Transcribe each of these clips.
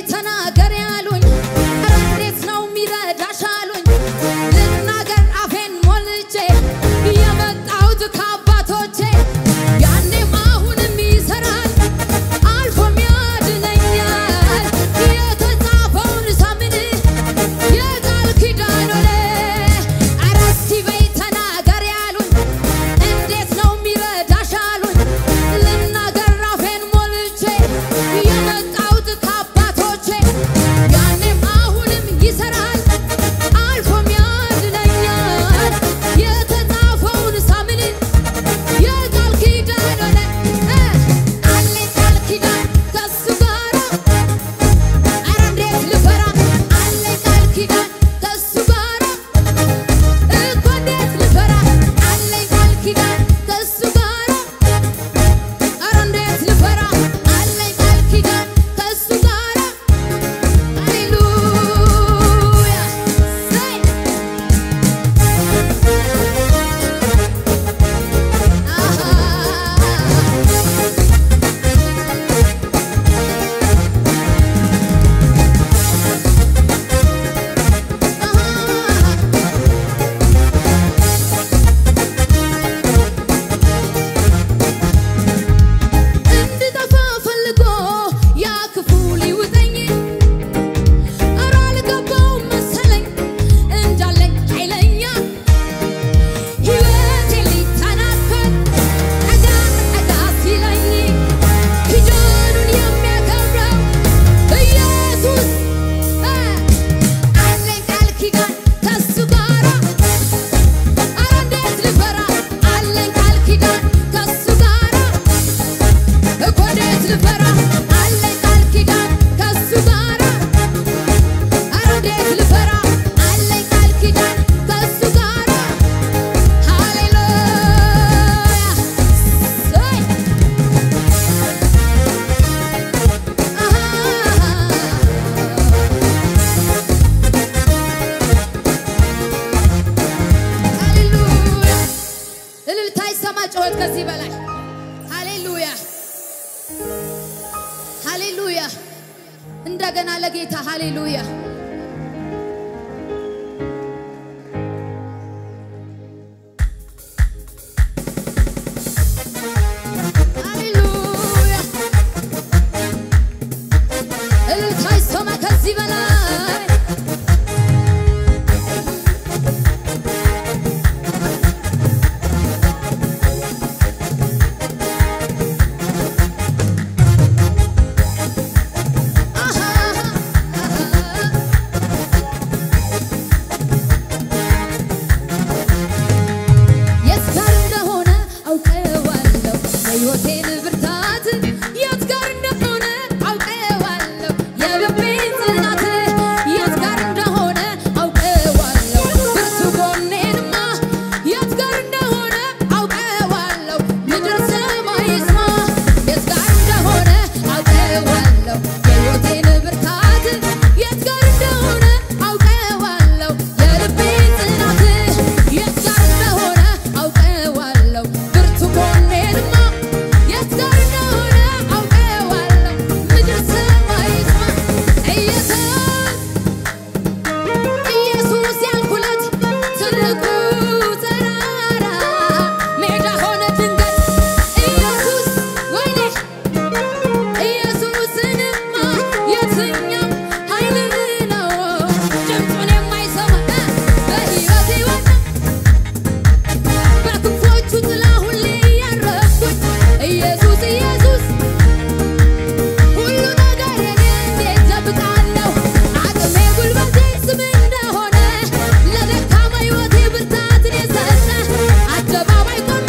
ተናገር ያሉኝ ኧረ እንዴት ነው የሚረዳሽ አሉኝ ልናገር አፌን ሞልቼ የመጣሁት ከአባቶቼ ያኔም አሁንም ይሰራል አልፎም ያድነኛል የተጻፈውን ሳምን የቃል ኪዳን ሆነ ኧረ እስቲ በይ ተናገር ያሉኝ እንዴት ነው የሚረዳሽ አሉኝ ልናገር አፌን ሞልቼ የመጣሁት ከአባቶቼ ያኔም አሁንም ይሰራል አልፎም ያድነኛል የተጻፈውን ሳምን የቃል ኪዳን ሆነ አለኝ ቃል ኪዳን ከሱ ጋራ ኧረ እንዴት ልፈራ አለኝ ቃል ኪዳን ከሱ ጋራ እኮ እንዴት ልፈራ አለኝ ቃል ኪዳን ከሱ ጋራ ኧረ እንዴት ልፈራ አለኝ ቃል ኪዳን ከሱ ጋራ ሃሌሉያ ሰይ አሃ እንድጠፋ ፈልጎ ያ ክፉ ሊውጠኝ ኧረ አልገባውም መሰለኝ እንዳለኝ ኃይለኛ ሕይወቴ ሊተናኮል ጠጋ ጠጋ ሲለኝ ኪዳኑን የሚያከብረው ኢየሱስ አለኝ ቃል ኪዳን ከሱ ጋራ ኧረ እንዴት ልፈራ አለኝ ቃል ኪዳን ከሱ ጋራ እኮ እንዴት ልፈራ አለኝ ቃል ኪዳን ከሱ ጋራ ኧረ እንዴት ልፈራ አለኝ ቃል ኪዳን ከሱ ጋራ ሃሌሉያ ሰይ ሃሌሉያ እልልታ ይሰማ ጩኸት ከዚህ በላይ ሃሌሉያ ሃሌሉያ እንደገና ለጌታ ሃሌሉያ ሃሌሉያ እልልታ ይሰማ ከዚህ በላይ የት ጋር እንደሆነ አውቀዋለሁ የሕይወቴን ብርታት የት ጋር እንደሆነ አውቀዋለሁ የልቤን ጽናት የት ጋር እንደሆነ አውቀዋለሁ ብርቱ ጎኔንማ የት ጋር እንደሆነ አውቀዋለሁ ምድር ሰማይ ይስማ የት ጋር እንደሆነ አውቀዋለሁ የሕይወቴን ብርታት የት ጋር እንደሆነ አውቀዋለሁ የልቤን ጽናት የት ጋር እንደሆነ አውቀዋለሁ ብርቱ ጎኔንማ የት ጋር እንደሆነ አውቀዋለሁ ምድር ሰማይ ይስማ ኢየሱስ ኢየሱስ ያልኩለት ትልቁ ተራራ ሜዳ ሆነ ድንገት ኢየሱስ ወይኔ ኢየሱስንማ የትኛው ኃይል ነው ድምፁን የማይሰማ በሕይወቴ ዋና በክንፎቹ ጥላ ሁሌ ያረፍኩኝ ኢየሱስ ኢየሱስ ሁሉ ነገር የኔ እንዴት ደብቃለሁ አቅሜ ጉልበቴ ስም እንደሆነ ለደካማ ሕይወቴ ብርታትን የሰጠ አደባባይ ቆሜ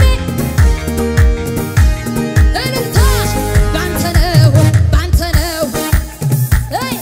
እልልታ ባንተ ነው ባንተ ነው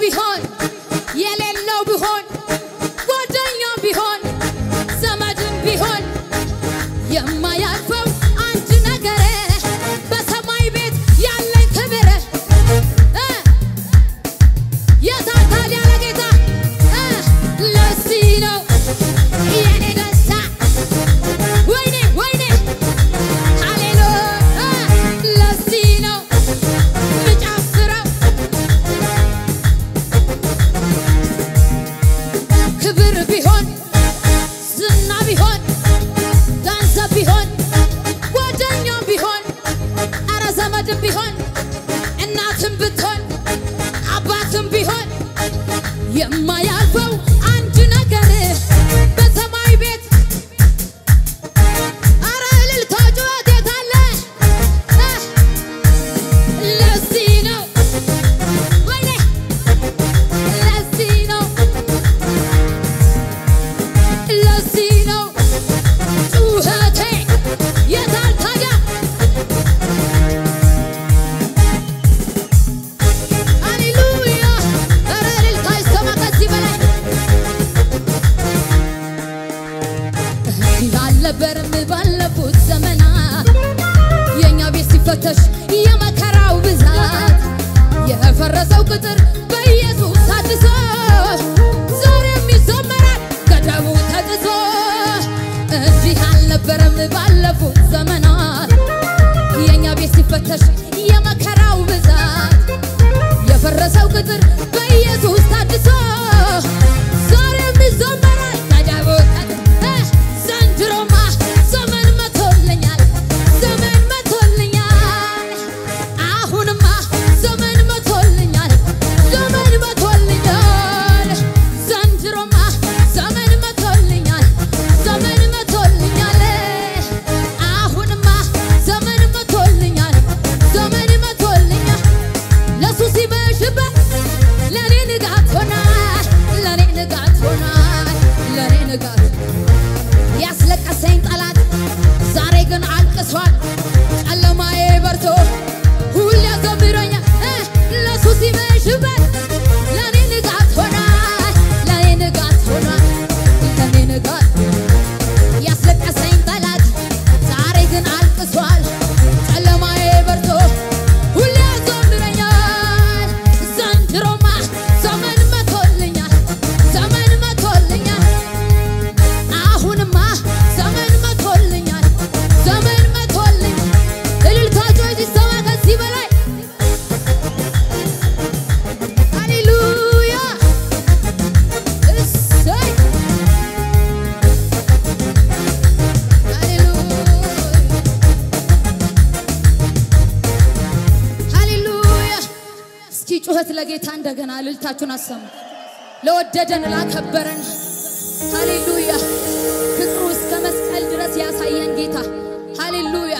ቢሆን የሌለው ቢሆን ጓደኛ ቢሆን ዘመድም ቢሆን የማያልፈው አንድ ነገር በሰማይ ቤት ያለኝ ክብር እ የታታል ያለ ጌታ እ ለዚህ ነው የኔ ደስታ ወይኔ ወይኔ ሃሌሉያ ለዚህ ነው ምጨፍረው ክብር ቢሆን ዝና ቢሆን ገንዘብ ቢሆን ጓደኛም ቢሆን አረ ዘመድም ቢሆን እናትም ብትሆን አባትም ቢሆን የማያልፈው አንድ ነገር በሰማይ ቤት አረ እልልታ ጩኸት የት አለ? እ ለዚህ ነው ወይኔ ለዚህ ነው ለዚህ ነው ጩኸቴ የታል ታዲያ? ሃሌሉያ! ኧረ እልልታ ይሰማ ከዚህ በላይ እንዲህ አልነበረም ባለፉት ዘመናት የእኛ ቤት ሲፈተሽ የመከራው ብዛት የፈረሰው ቅጥር በኢየሱስ ታድሶ ዛሬም ይዘመራል ገደቡ ተጥሶ እንዲህ አልነበረም ባለፉት ዘመናት የእኛ ቤት ሲፈተሽ የመከራው ብዛት የፈረሰው ቅጥር በኢየሱስ ታድሶ ዛሬም ይዘመራል ገደቡ ተጥሶ ዘንድሮማ ዘመን መቶልኛል ዘመን መቶልኛል አሁንማ ዘመን መቶልኛል ዘመን መቶልኛል ዘንድሮማ ዘመን መቶልኛል ዘመን መቶልኛል አሁንማ ዘመን መቶልኛል ዘመን መቶልኛል ለሱ ሲመሽበት ለኔ ንጋት ሆናል ለኔ ንጋት ሆናል ለኔ ንጋት ያስለቀሰኝ ጠላት ዛሬ ግን አልቅሷል። ጨለማዬ በርቶ ሁሌ ያዘምረኛል እ ለሱ ሲመሽበት ለኔ ንጋት ሆናል ለኔ ንጋት ሆናል ለኔ ንጋት ያስለቀሰኝ ጠላት ዛሬ ግን አልቅሷል። ጨለማዬ በርቶ ሁሌ ያዘምረኛል። ዘንድሮማ ዘመን መቶልኛል ዘመን መቶልኛል አሁንማ ዘመን መቶልኛል ዘመን መቶልኛል። እልልታችሁ ይሰማ ከዚህ በላይ ሃሌሉያ እሰይ ሃሌሉያ እስኪ ጩኸት ለጌታ እንደገና እልልታችሁን አሰሙ። ለወደደን ላከበረን ሃሌሉያ ፍቅሩ እስከ መስቀል ድረስ ያሳየን ጌታ ሃሌሉያ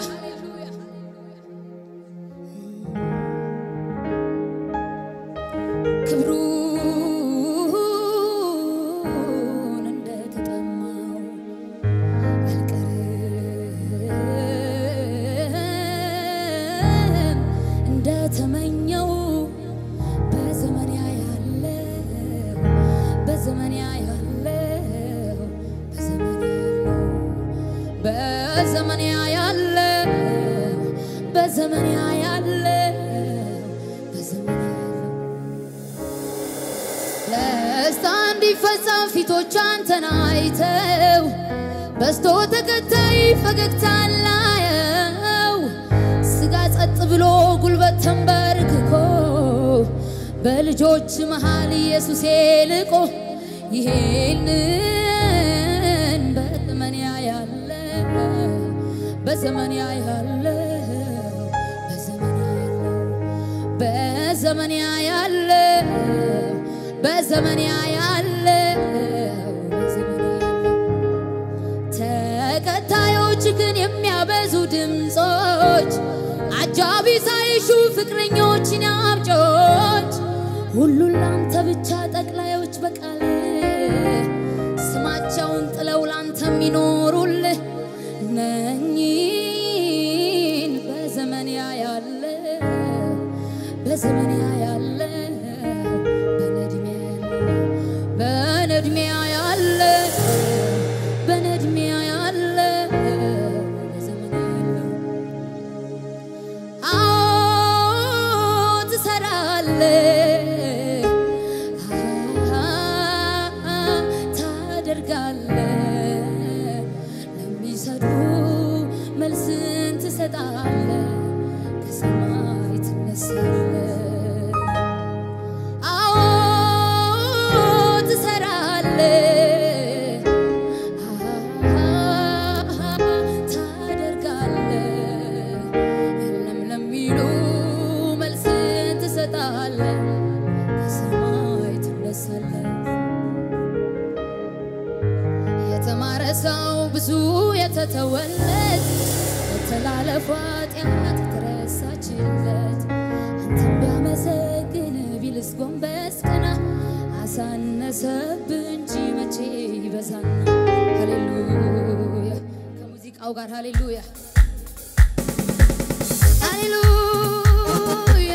ክብሩን እንደተጠማው አልቀርም እንደተመኘው በዘመን ያለው በዘመን ያለው በዘመን ያለው በዘመን ያለው በዘመን ያለው ደስታ እንዲፈጸም ፊቶች አንተን አይተው በስቶ ተከታይ ፈገግታ ላየው ስጋ ጸጥ ብሎ ጉልበት ተንበርክኮ በልጆች መሃል ኢየሱሴ ልቆ ይሄንን በዘመን ያለው በዘመን ያለው በዘመን ያለው በዘመን ያለው በዘመን ያለው ተከታዮች ግን የሚያበዙ ድምፆች አጃቢ ሳይሹ ፍቅረኞችን አምጮች ሁሉን ላንተ ብቻ ጠቅላዮች በቃል ስማቸውን ጥለው ላንተ የሚኖሩልህ እነኚህን በዘመን ያለ በዘመን ያለ በነ በነድሜ ያለ በነድሜ ያለ በዘመኔ ያለው አዎ ትሰራለህ፣ ታደርጋለህ፣ ለሚሰሩ መልስን ትሰጣለህ፣ ከሰማይ ትነሳለህ። አዎ ትሰራለህ፣ ታደርጋለህ፣ የለም ለሚሉ መልስን ትሰጣለህ፣ ከሰማይ ትነሳለህ። የተማረ ሰው ብዙ የተተወለት በተላለፉ ኃጢአት የተረሳችለት አንተን ቢያመሰግን ቢልስ ጎንበስ ቀና አሳነሰብ እንጂ መቼ ይበዛና። ሃሌሉያ ከሙዚቃው ጋር ሃሌሉያ ሃሌሉያ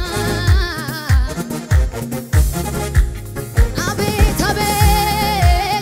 አቤት አቤት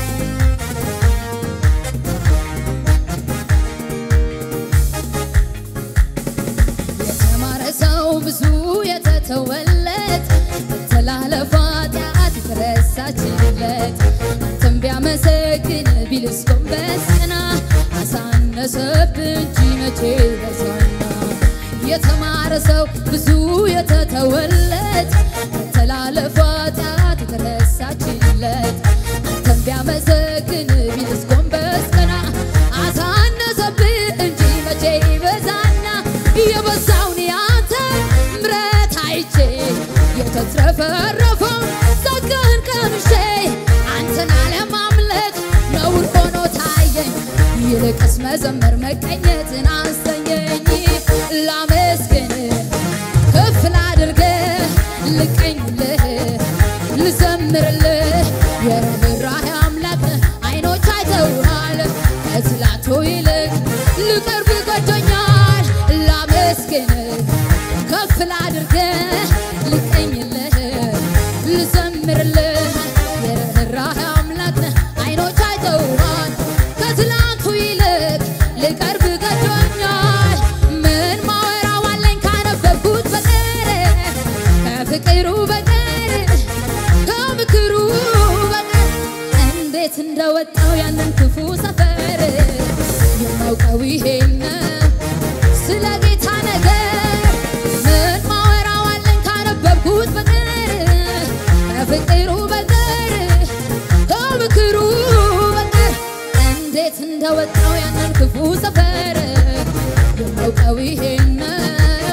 የተማረ ሰው ብዙ የተተወለት በተላለፈ ኃጢአት የተረሳችለት አንተን ቢያመሰግን ቢልስ ጎንበስ ቀና አሳነሰብ እንጂ መቼ በዛና የተማረ ሰው ብዙ የተተወለት በተላለፈ ኃጢአት የተረሳችለት አንተን ቢያመሰግን ቢልስ ጎንበስ ቀና አሳነሰብህ እንጂ መቼ ይበዛና የበዛውን ያንተ ምረት አይቼ የተትረፈረፈውን ጸጋህን ቀምሼ አንተን አለማምለክ ነውር ሆኖ ታየኝ። ይልቅስ መዘመር መቀኘትን አሰኘኝ። ላመስግን ከፍ ላድርግህ ልቀኝልህ ልዘምርልህ የርኅራኄ አምላክ አይኖች አይተውሃል ከትላንቱ ይልቅ ልቅርብ ገዶኛል ላመስግን ከፍ ላድርግህ ልቀኝልህ ልዘምርልህ የርኅራኄ አምላክ አይኖች አይተውሃል ከትላንቱ ይልቅ ልቀርብ ገዶኛል ምን ማወራው አለኝ ካነበብኩት በቀር ከፍቅሩ በቀር ከምክሩ በቀር እንዴት እንደወጣው ያንን ክፉ ሰፈር የማውቀው ይሄን ስለ ጌታ ነገር ምን ማወራው አለኝ ካነበብኩት በቀር ከፍቅሩ በቀር ከምክሩ በቀር እንዴት እንደወጣው ያንን ክፉ ሰፈር የማውቀው ይሄን ነው።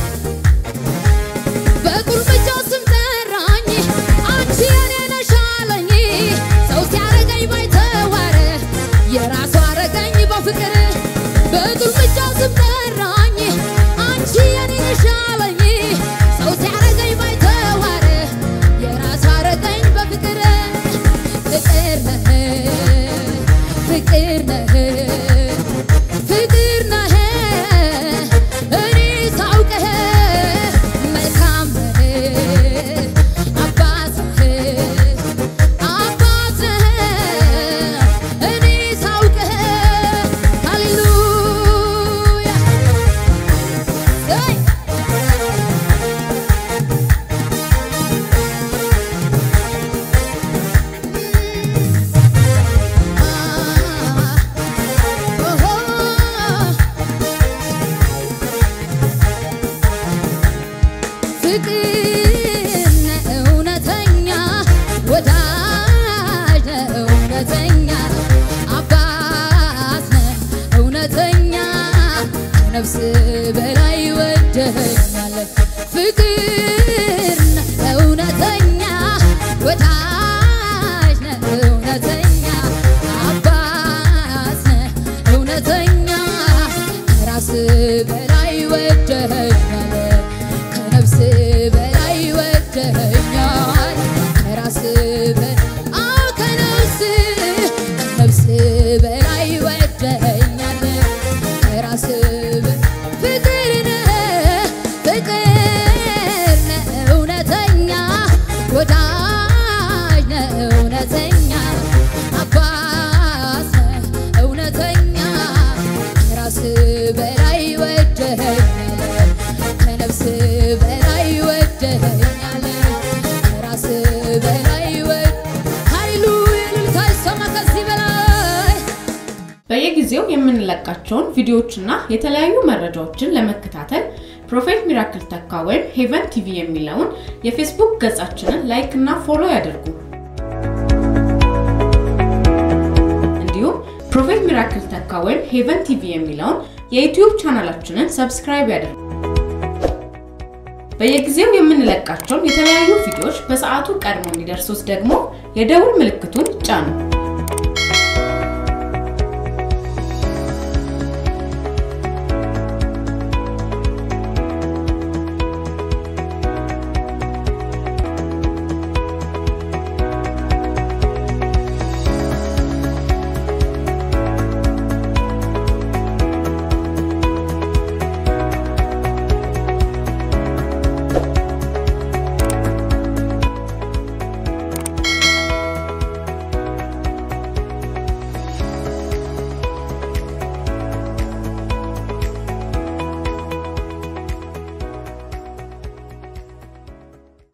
በቁልምጫው ስም ጠራኝ አንቺ የኔ ነሽ አለኝ ሰው ሲያረገኝ ባይተዋር የራሱ አረገኝ በፍቅር በቁልምጫው ስም ጠራኝ አንቺ የኔ ነሽ አለኝ ሰው ሲያረገኝ ባይተዋር የራሱ አረገኝ በፍቅር ፍቅር ነህ ፍቅር ነህ ፍቅር ነህ እኔ ሳውቅህ መልካም ነህ አባት ነህ አባት ነህ እኔ ሳውቅህ ሃሌሉያ ዘይ ፍቅር ነህ እውነተኛ ወዳጅ ነህ እውነተኛ አባት ነህ እውነተኛ ከነፍስ በላይ ወደኸኛል ፍቅር ነህ እውነተኛ ወዳጅ ነህ እውነተኛ አባት ነህ እውነተኛ ከራስ በላይ ወደኸኛል ከነፍስ በላይ ወደኸኛል ከራስ በ- አዎ ከነፍስ ከነፍስ በላይ ወደኸኛል ከራስ በ- ፍቅር የምንለቃቸውን ቪዲዮዎችና የተለያዩ መረጃዎችን ለመከታተል ፕሮፌት ሚራክል ተካ ወይም ሄቨን ቲቪ የሚለውን የፌስቡክ ገጻችንን ላይክ እና ፎሎ ያድርጉ። እንዲሁም ፕሮፌት ሚራክል ተካ ወይም ሄቨን ቲቪ የሚለውን የዩቲዩብ ቻናላችንን ሰብስክራይብ ያድርጉ። በየጊዜው የምንለቃቸውን የተለያዩ ቪዲዮዎች በሰዓቱ ቀድሞ እንዲደርሱት ደግሞ የደውል ምልክቱን ጫኑ።